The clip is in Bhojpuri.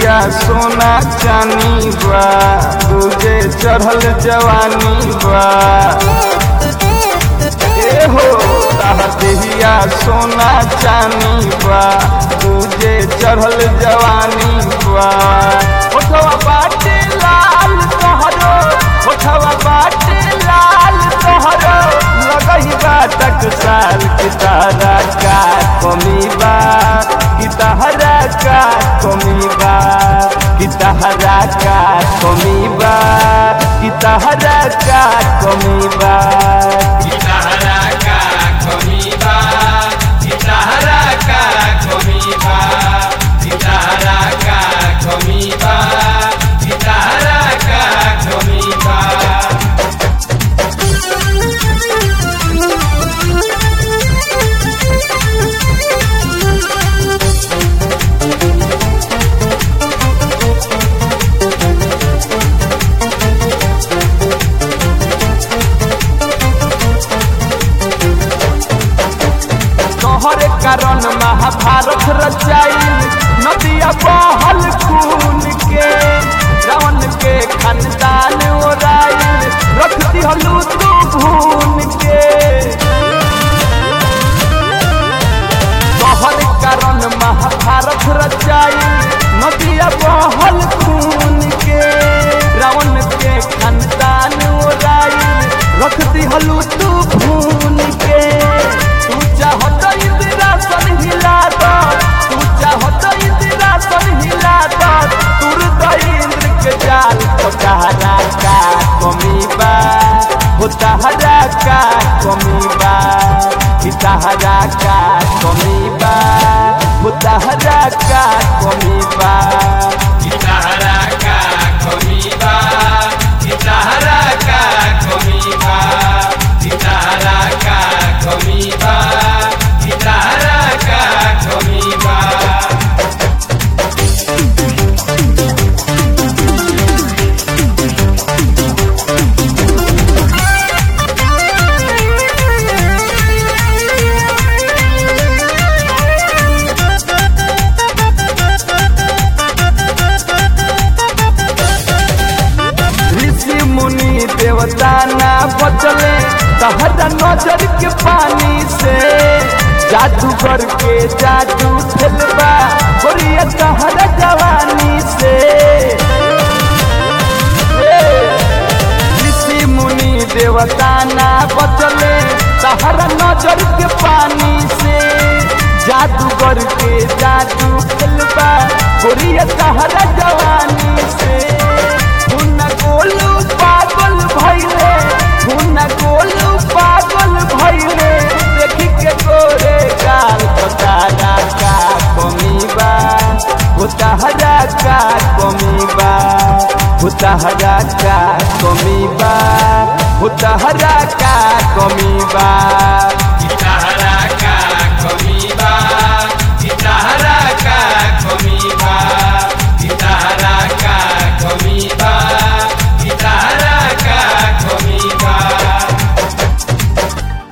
देहिया सोना चानी बा तुझे चढ़ल जवानी बा ए हो ताहर देहिया सोना चानी बा तुझे चढ़ल जवानी बा ओठवा बाटे लाल तोहरो ओठवा बाटे लाल तोहरो लगही बाटक साल की तारा का कमी बा की तहरा का कमी बा की तहरा का कमी बा की तहरा का कमी बा गिटारा का कमीबा गिटारा का कमीबा गिटारा का कमीबा गिटारा का कमीबा तोहरे कारण महाभारत रचाई नदिया बहल खून के रावण के खानदान ओराई रख दिहलू तू भून के तोहरे कारण महाभारत रचाई नदिया बहल खून के रावण के खानदान ओराई रख दिहलू तू भून के तू चाहत इंदिरासन हिला दो तू चाहत इंदिरासन हिला दो तुर इंद्र के जाल तो कहरा का कमी बा हो तहरा का कमी बा कि तहरा का कमी बा हो तहरा का कमी बा गिटारा का कमीबा गिटारा का कमीबा गिटारा का कमीबा गिटारा का कमीबा ऋषि मुनि देवता ना बचले तहरा नजर के पानी से जादूगर के जादू खेलबा बोलिए तहरा जवानी से ए, ऋषि मुनि देवता ना बचले तहरा नजर के पानी से जादूगर के जादू खेलबा बोलिए तहरा जवानी से हुन गोलू पागल भइले हुन गोलू पागल भइले देखी के गोरे गाल पतारा का कमी बा उताहरा का कमी बा उताहरा का कमी बा उताहरा का कमी बा